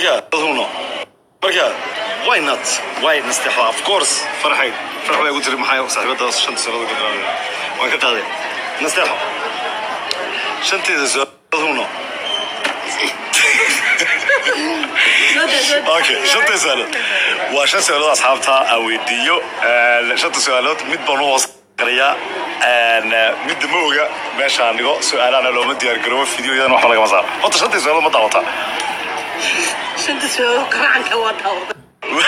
marka huno marka why not why nasteexo of course farxay farx bay ugu tiri maxay saaxiibadaas shanta sannadood ka bilaabay waan ka qaaday nasteexo shanteeda sannadood huno okay shanta su'aalood waa shan su'aalood asxaabta aan weydiiyo shanta su'aalood mid baan u hoos qariyaa midda ma oga meeshaan dhigo su'aalahana looma diyaar garoobo fideoyadan waxba lagama saaro horta shantii su'aalood ma daawataa shanta su'aalo gacanka waa daawada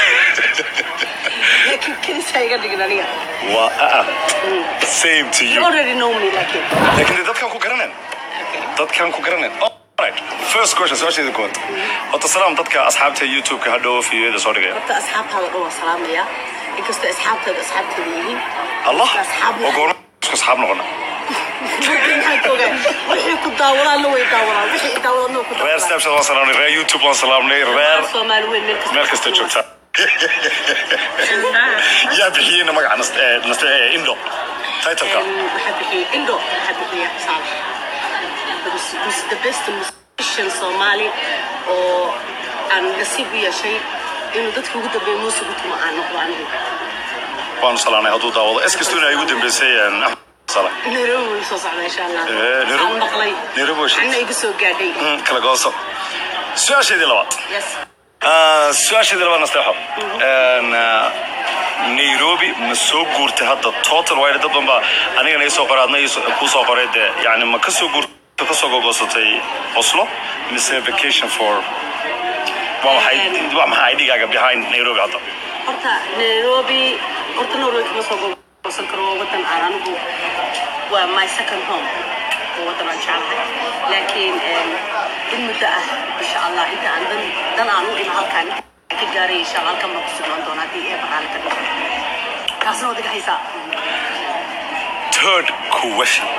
laakiin kelisaa iga dhigin aniga waa aa same to you you already know me laakiin laakiin dee dadkaan ku garaneen dadkaan ku garaneen Alright, first question su'aasheeda koowaad horta salaam dadka asxaabta youtube-ka hadhow fideoyada soo dhigaya horta asxaabtaada dhan waa salaamaya inkastoo asxaabtaada asxaabteeda yihiin allah asxaab oo goorma isku asxaab noqona maxay ka ogaan wixii ku daawadaan way daawadaan wixii i daawadaan ku reer daawadaan snapchat waan salaamnay reer youtube waan salaamnay reer soomaali weyn meel kasta meel kasta joogta yaa bixiyeyna magaca Nas- eh, Nas- eh, indo titleka waxaa bixiyey indo waxaa bixiya saalax He's the best musician Soomaali oo aan nasiib u yeeshay inuu dadka ugu dambeeya muusiga tuma aan noqdo anigu waanu salaamnay hadduu daawado es kastuna ay ugu dambeysay eh, Axmed Salah. nairobi way soo socdaa insha allah Eh, Nairobi- aan maqlay Nairobi way anna iga soo gaadhay Mm, kala gooso su-aasheedii labaad yes Ah, su-aasheedii labaad nasteexo En, ah, nairobi ma soo guurtay hadda total wide dad badan baa anigana ii soo qoray adna ii soo- kuu soo qoray dee yani ma ka soo guurtay ka soo gogoosatay oslo mise vacation for waa maxay waa maxay idhigaaga behind nairobi hadda horta nairobi horta nairobi kama soo gobolsan karo waa wadan aan anigu waa my second home waa wadan aan jeclahay laakiin em, in muddo ah insha allah inta aan dan dan aan u imo halkaan ka gaaray insha allah halkan baan ku sugnaan doona haddii ee baraale ka dhigo taasna waad iga haysaa third question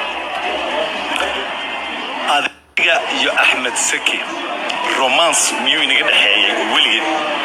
adiga iyo axmed saki romance miyuu inaga dhexeeyey weligeed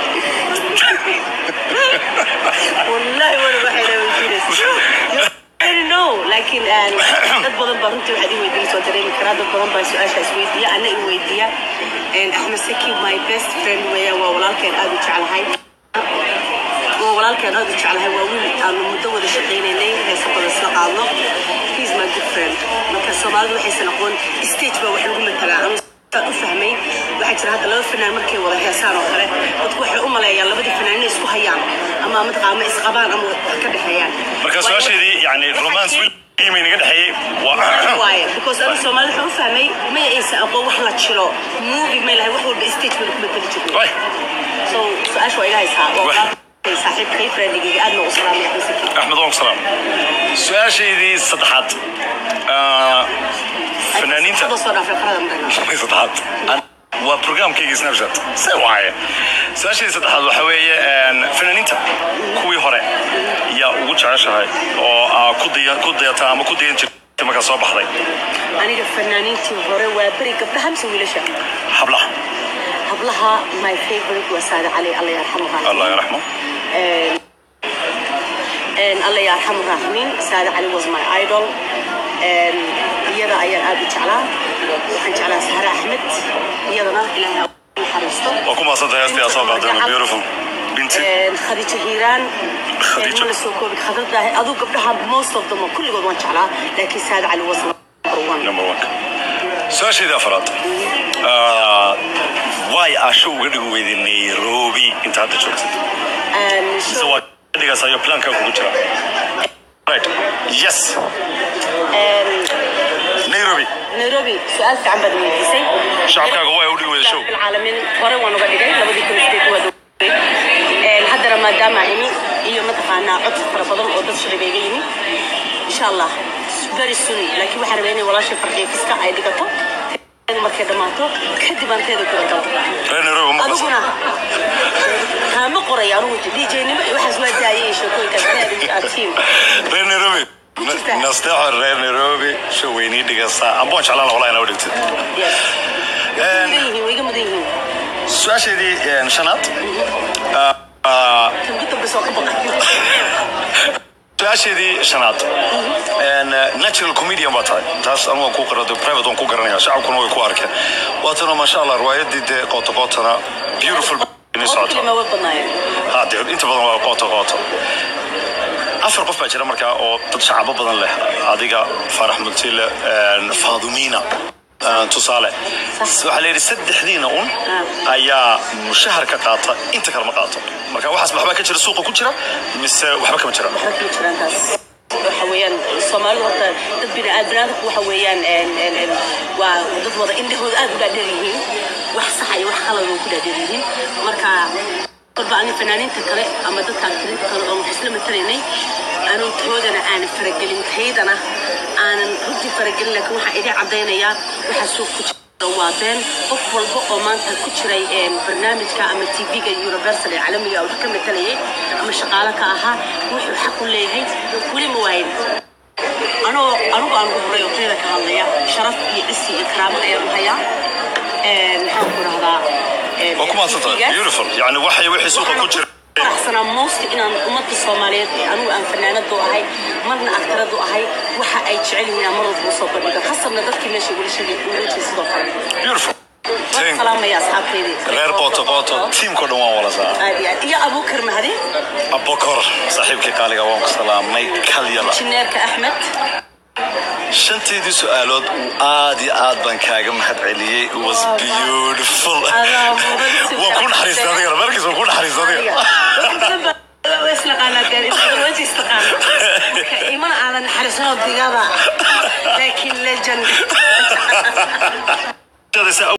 wallahi wala waxay dhaaweydiinaysa no laakiin aan dad badan baa runtii waxaad i weydiin soo dareemi karaa dad badan baa su-aashaas weydiiya ana i weydiiya axmed saki my best friend weeyaan waa walaalkeen aad u jeclahay waa walaalkeen aad u jeclahay waa wiil aanu muddo wada shaqaynaynay heesa badan isla qaadno he's my good friend marka soomaalidu waxaysan aqoon stage baa wax lagu matalaa anu saan u fahmay waxaa jira hadda laba fanaan markay wada heesaan oo kale dadku waxay u maleeyaan labadii fanaan inay isku hayaan ama mataqaa ama isqabaan ama wax ka dhexeeyaan marka su-aasheedii yani romance weligeed ma inaga dhexeeyey waa waaye because anigu soomaalida waxaan u fahmay may aysan aqoon wax la jiro movie may lahay wax walba stage bay ku matali jirnay Way, so su-aasha waa iga haysaa waa Wah. walaalkay saaxiibkay friendigayga aad ma u salaamay axmed saki axmed waan ku salaam su-aasheydii saddexaad ah, fanaaniinta Hadda soo dhaafay qarada marayna Shaqadii saddexaad An- waa programkaygii snapchat se waaye su-aasheedii saddexaad waxa weeye en, fanaaniinta kuwii hore yaa ugu jeceshahay oo aa ku daya- ku dayataa ama ku dayan jirtay markaa soo baxday aniga fanaaniintii hore waa beri gabdhaha mise wiilasha hablaha hablaha my favorite waa saade cali alla yarxamu allah yaraxmo alla yarxamu raaximiin saade cali was my idol En, iyada ayaan aad u jeclaa waxaan jeclaa sahre axmed iyadana ilaahay ha u naxariisto waa ku maasanta heestii aa soo qaadeen beautiful binti En, khadiijo hiiraan Khadiijo. ma la soo koobi khadradaah aduu gabdhaha most of them kulligood waan jeclaa laakiin saade cali was number one number one su-aasheedii afaraad Ah, waay aasho uga dhigi weyday nairobi inta hadda joogtid En, mise so- waa dhigaas ayo planka kugu jira right yes en, nairobi nairobi su-aal fiican baad weydiisay shacabkaaga waa u dhigi weyday show العالمين hore waan uga dhigay labadii kun sideed waa dhowey haddana maadaama imi iyo mataqaanaa cod fara badan oo dad shacib iga yimi insha allah very soon laakiin waxaan rabaa inay walaashay farqiya fiska ay dhigato teedu markay dhammaato kadib aan teeda kula galo reer nairobi ma qasa adiguna kaama qoray anugu dj nimo iyo waxaas waa daayay iyo sheekooyinkaas inaad tiim reer nairobi nasteexo reer nairobi show weynii dhigasa amba waan jeclaan walaa inaa u dhigtid mudan yihiin way iga mudan yihiin su-aasheedii en, shanaad Ah, ah, kan ku dambaysa waa ka baqay su-aasheedii shanaad En, eh, natural comedian baa tahay taas anu waan ku qarado private waan ku garanaya shacabkuna way ku arkeen waatana maasha allah riwaayadii dee qoota qootana beautiful inay socoto ma way badnaayeen ha dee inta badan waa qooto qooto afar qof baa jira markaa oo dad shacabo badan leh adiga farax multile faadumina tusaale waxaa la yidhi saddexdiina un ayaa mushahar ka qaata inta kale ma qaato marka waxaas waxbaa ka jira suuqa ku jira mise waxba kama jira waxba kama jiraan taas waxa weeyaan soomaalidu horta dad biniaadamku waxa weeyaan een, een, een, waa dad wada indhahooda aad u dhaadheer yihiin wax saxa iyo wax qalad oo ku dhaadheer yihiin marka kolba ani fanaaniinta kale ama dadka aktirinta kale oo wax isla matalaynay anuuntoodana aanan faragelin taydana aanan runtii faragelin laakiin waxaan idin caddaynayaa waxaa suuq ku jira waa been qof walba oo maanta ku jiray een, barnaamijka ama tv-ga universal ee caalamiga oo ka matalayay ama shaqaale ka ahaa wuxuu xaq u leeyahay weli ma waayin anoo anigu aan ugu horay oo tayda ka hadlaya sharaf iyo cisi iyo karaamo ayaan u hayaa Een, maxaan ku rahdaa waa ku maadsantahay beautiful yani waxay wixii suuqa ku jira faraxsanaa moosti inaan ummadda soomaaliyeed ee anigu aan fanaanadu ahay marna aktaradu ahay waxa ay jecel yihiin aan mar walba usoo bandhigo khasabna dadkii meesha weli sheegay uurajay sidoo kale beautiful waan salaamaya asxaabteydii reer qooto qooto tiimkao dhan waan wala saa aad iyo aad iyo abuukar mahdi abokor saaxiibkii qaaliga waan ku salaamay kalyala jineerka axmed shanteedii su-aalood aad iyo aad baan kaaga mahad celiyey It was beautiful Adaa mudan si waan ku naxariistay adigana markiis waan ku naxariistay adiga imana aadan naxariisanoo digada laakiin legend Shadaysa